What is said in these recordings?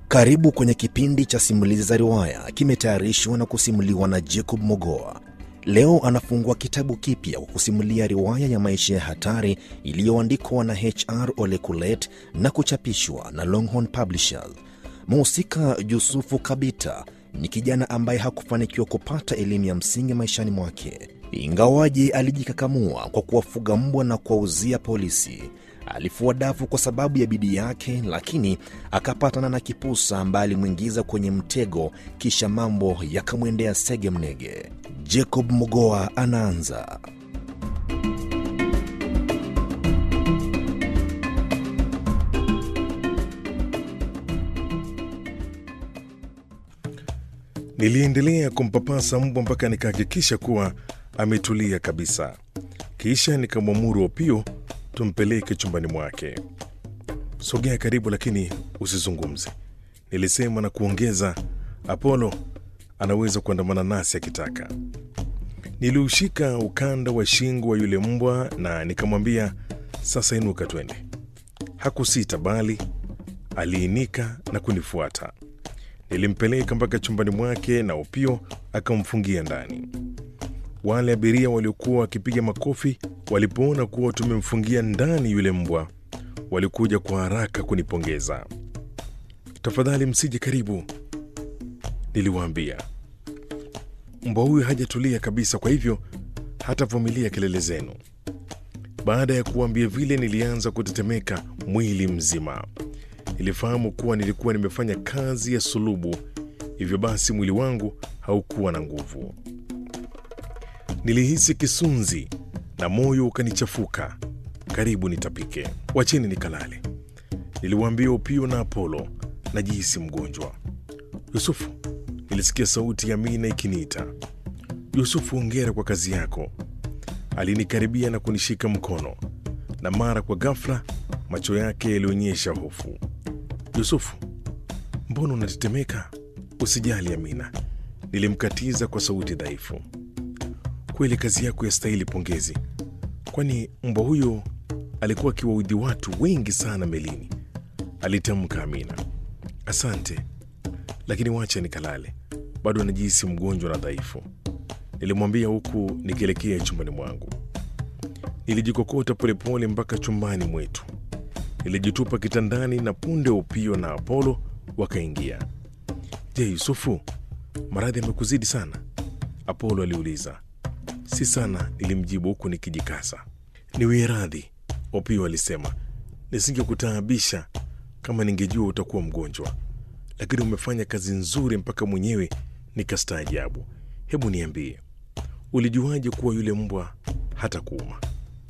Karibu kwenye kipindi cha simulizi za riwaya, kimetayarishwa na kusimuliwa na Jacob Mogoa. Leo anafungua kitabu kipya kwa kusimulia riwaya ya maisha ya hatari iliyoandikwa na HR Ole Kulet na kuchapishwa na Longhorn Publishers. Mhusika Yusufu Kabita ni kijana ambaye hakufanikiwa kupata elimu ya msingi maishani mwake, ingawaje alijikakamua kwa kuwafuga mbwa na kuwauzia polisi. Alifua dafu kwa sababu ya bidii yake, lakini akapatana na kipusa ambaye alimwingiza kwenye mtego, kisha mambo yakamwendea sege mnege. Jacob Mogoa anaanza. Niliendelea kumpapasa mbwa mpaka nikahakikisha kuwa ametulia kabisa, kisha nikamwamuru Opio tumpeleke chumbani mwake. Sogea karibu, lakini usizungumze, nilisema na kuongeza, Apolo anaweza kuandamana nasi akitaka. Niliushika ukanda wa shingo wa yule mbwa na nikamwambia, sasa inuka twende. Hakusita bali aliinika na kunifuata. Nilimpeleka mpaka chumbani mwake na Opio akamfungia ndani. Wale abiria waliokuwa wakipiga makofi walipoona kuwa tumemfungia ndani yule mbwa, walikuja kwa haraka kunipongeza. Tafadhali msije karibu, niliwaambia. Mbwa huyu hajatulia kabisa, kwa hivyo hatavumilia kelele zenu. Baada ya kuwaambia vile, nilianza kutetemeka mwili mzima. Nilifahamu kuwa nilikuwa nimefanya kazi ya sulubu, hivyo basi mwili wangu haukuwa na nguvu. Nilihisi kisunzi na moyo ukanichafuka, karibu nitapike. Wacheni nikalale, niliwaambia Upio na Apolo. Najihisi mgonjwa. Yusufu, nilisikia sauti ya Mina ikiniita. Yusufu, hongera kwa kazi yako. Alinikaribia na kunishika mkono, na mara kwa ghafla macho yake yalionyesha hofu. Yusufu, mbona unatetemeka? Usijali Amina, nilimkatiza kwa sauti dhaifu. Kweli kazi yako yastahili pongezi, kwani mbwa huyo alikuwa akiwaudhi watu wengi sana melini, alitamka Amina. Asante, lakini wacha nikalale, bado anajihisi mgonjwa na dhaifu, nilimwambia huku nikielekea chumbani mwangu. Nilijikokota polepole mpaka chumbani mwetu, nilijitupa kitandani na punde Upio na Apolo wakaingia. Je, Yusufu, maradhi yamekuzidi sana? Apolo aliuliza. Si sana, nilimjibu huku nikijikasa. Niwie radhi, Opio alisema. Nisingekutaabisha kama ningejua utakuwa mgonjwa, lakini umefanya kazi nzuri mpaka mwenyewe nikastaajabu. Hebu niambie, ulijuaje kuwa yule mbwa hata kuuma?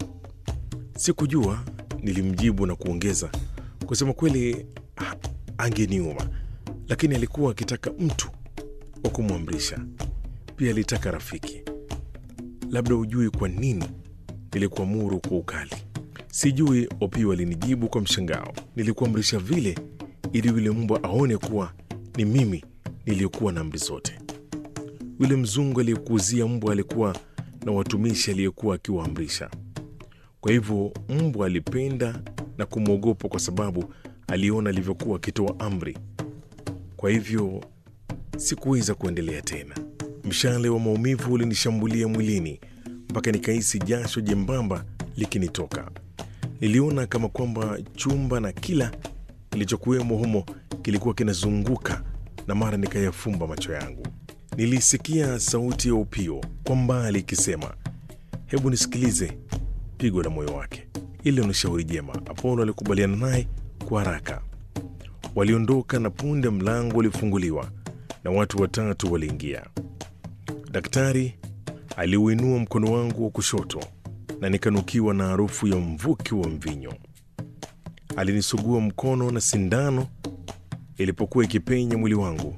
Sikujua, nilimjibu na kuongeza, kusema kweli ha, angeniuma, lakini alikuwa akitaka mtu wa kumwamrisha. Pia alitaka rafiki. Labda hujui kwa nini nilikuamuru kwa ukali. Sijui, Opio alinijibu kwa mshangao. Nilikuamrisha vile ili yule mbwa aone kuwa ni mimi niliyokuwa na amri zote. Yule mzungu aliyekuuzia mbwa alikuwa na watumishi aliyekuwa akiwaamrisha. Kwa hivyo mbwa alipenda na kumwogopa kwa sababu aliona alivyokuwa akitoa amri. Kwa hivyo sikuweza kuendelea tena. Mshale wa maumivu ulinishambulia mwilini mpaka nikahisi jasho jembamba likinitoka. Niliona kama kwamba chumba na kila kilichokuwemo humo kilikuwa kinazunguka, na mara nikayafumba macho yangu. Nilisikia sauti ya Upio kwa mbali ikisema, hebu nisikilize pigo la moyo wake. Ile ni shauri jema. Apolo alikubaliana naye kwa haraka. Waliondoka na punde mlango ulifunguliwa na watu watatu waliingia. Daktari aliuinua mkono wangu wa kushoto na nikanukiwa na harufu ya mvuki wa mvinyo. Alinisugua mkono na sindano ilipokuwa ikipenya mwili wangu.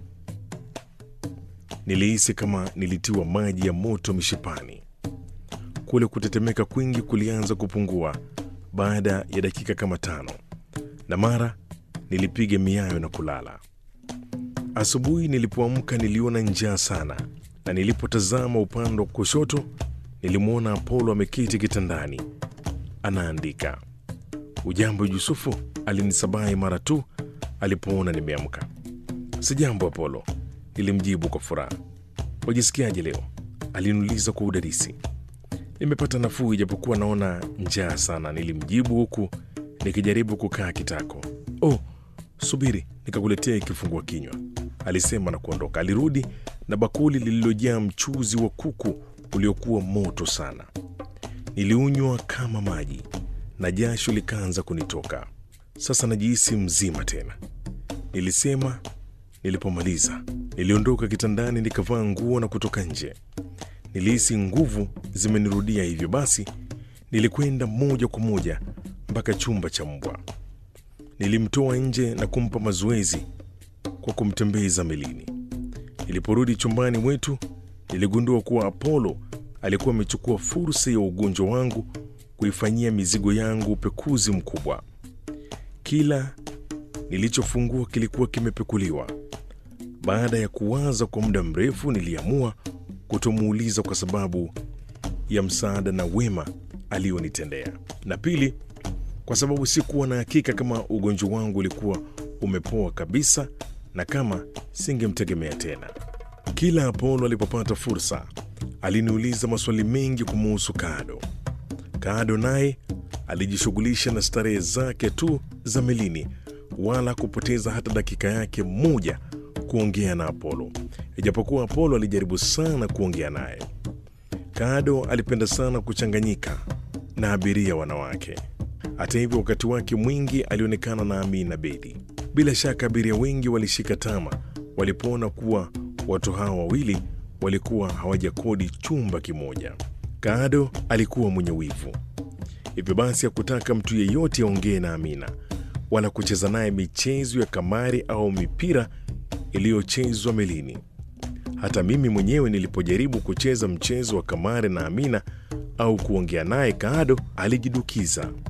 Nilihisi kama nilitiwa maji ya moto mishipani. Kule kutetemeka kwingi kulianza kupungua baada ya dakika kama tano, na mara nilipiga miayo na kulala. Asubuhi nilipoamka niliona njaa sana, na nilipotazama upande wa kushoto nilimwona Apolo ameketi kitandani anaandika. Ujambo Yusufu, alinisabahi mara tu alipoona nimeamka. Sijambo Apolo, nilimjibu kwa furaha. Wajisikiaje leo? Aliniuliza kwa udadisi. Nimepata nafuu ijapokuwa naona njaa sana, nilimjibu huku nikijaribu kukaa kitako. Oh, subiri nikakuletea kifungua kinywa, alisema na kuondoka. Alirudi na bakuli lililojaa mchuzi wa kuku uliokuwa moto sana. Niliunywa kama maji na jasho likaanza kunitoka. Sasa najihisi mzima tena, nilisema nilipomaliza. Niliondoka kitandani nikavaa nguo na kutoka nje. Nilihisi nguvu zimenirudia, hivyo basi nilikwenda moja kwa moja mpaka chumba cha mbwa. Nilimtoa nje na kumpa mazoezi kwa kumtembeza melini. Niliporudi chumbani mwetu, niligundua kuwa Apollo alikuwa amechukua fursa ya ugonjwa wangu kuifanyia mizigo yangu upekuzi mkubwa. Kila nilichofungua kilikuwa kimepekuliwa. Baada ya kuwaza kwa muda mrefu, niliamua kutomuuliza kwa sababu ya msaada na wema alionitendea, na pili, kwa sababu sikuwa na hakika kama ugonjwa wangu ulikuwa umepoa kabisa na kama singemtegemea tena. Kila Apolo alipopata fursa, aliniuliza maswali mengi kumuhusu Kado. Kado naye alijishughulisha na starehe zake tu za melini, wala kupoteza hata dakika yake moja kuongea na Apolo, ijapokuwa Apolo alijaribu sana kuongea naye. Kado alipenda sana kuchanganyika na abiria wanawake. Hata hivyo, wakati wake mwingi alionekana na Amina Bedi. Bila shaka abiria wengi walishika tama walipoona kuwa watu hawa wawili walikuwa hawajakodi chumba kimoja. Kado alikuwa mwenye wivu, hivyo basi hakutaka mtu yeyote aongee na Amina wala kucheza naye michezo ya kamari au mipira iliyochezwa melini. Hata mimi mwenyewe nilipojaribu kucheza mchezo wa kamari na Amina au kuongea naye, Kado alijidukiza.